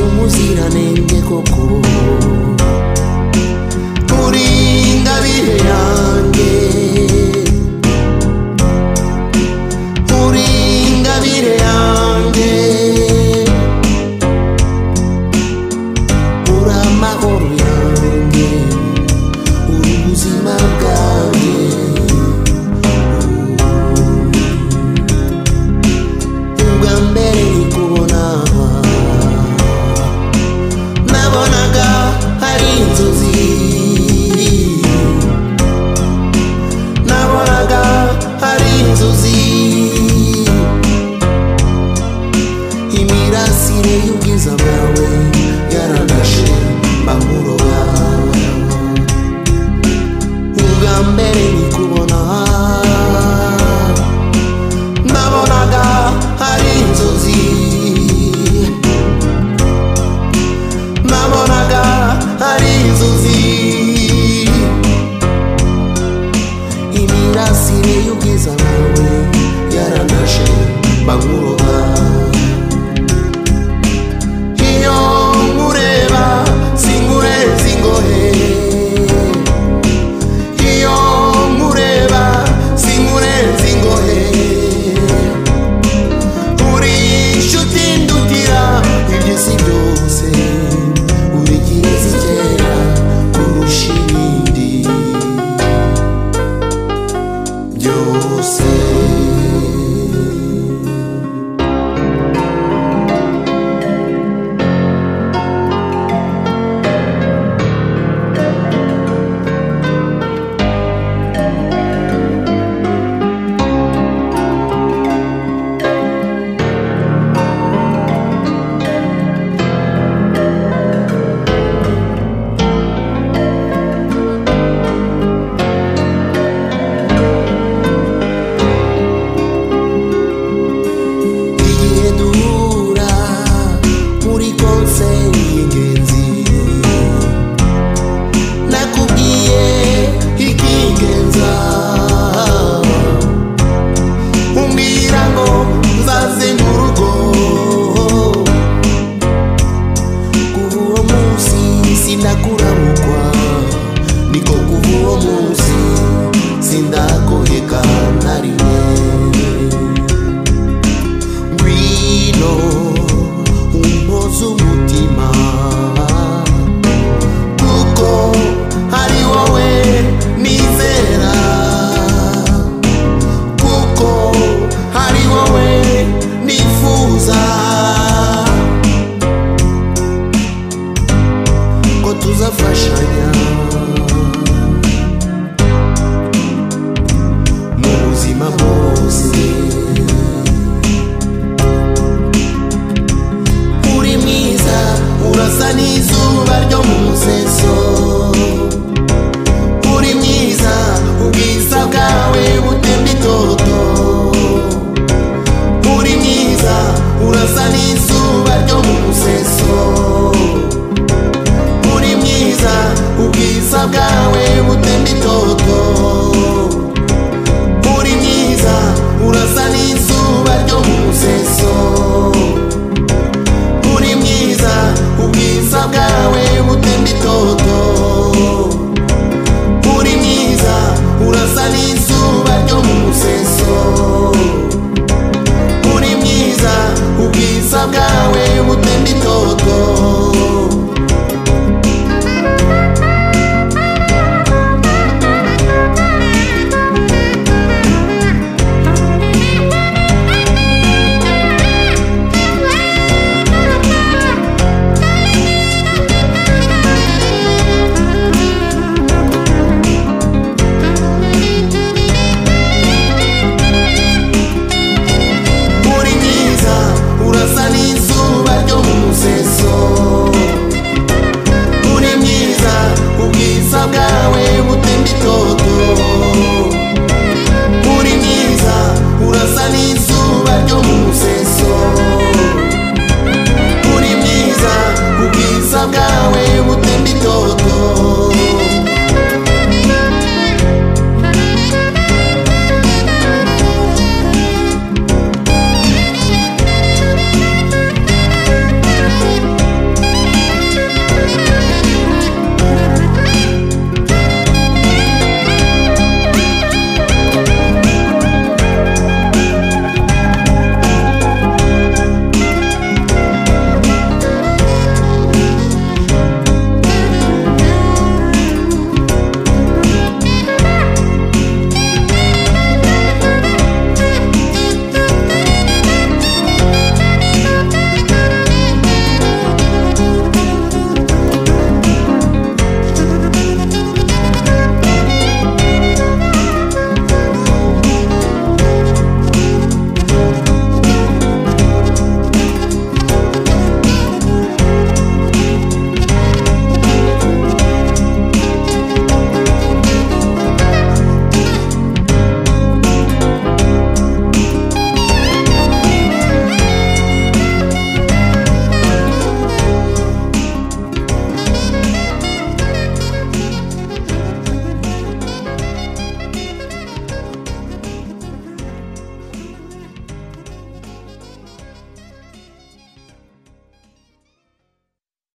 muziranenge koko uri ingabire yanjye uri ingabire yanjye uri amahoro yanjye uri ubuzima bwanjye ubwa mbere ni kubona nabonaga hari inzozi nabonaga hari inzozi imirasire y'ubwiza bwawe yaranashe mbamuroga ubwa mbere ni kubona nabonaga hari inzozi nabonaga hari inzozi imirasire y'ubwiza bwawe yaranashe bankuroga iyo nkureba singurezi ngohe iyo nkureba sinkurenza ingohe uri inshuti ndutira ibyo si byose uri igihe kera kurusha ibindi byose igihe duhura muri konseri y'ingenzi nakubwiye ikingenza umbwira ngo nzaze mu rugo kuva uwo munsi sindakuramukwa niko kuva uwo munsi sindakoheka na rimwe ngwino umpoze umutima kuko ari wowe nizera kuko ari wowe nifuza ko tuzafashanya mu buzima bwose uri mwiza urasa n'izuba ryo mu museso uri mwiza ubwiza bwawe butemba itoto uri mwiza urasa n'izuba ryo mu museso uri mwiza ubwiza bwawe butemba itoto uri mwiza urasa n'izuba ryo mu museso uri mwiza ubwiza bwawe butemba itoto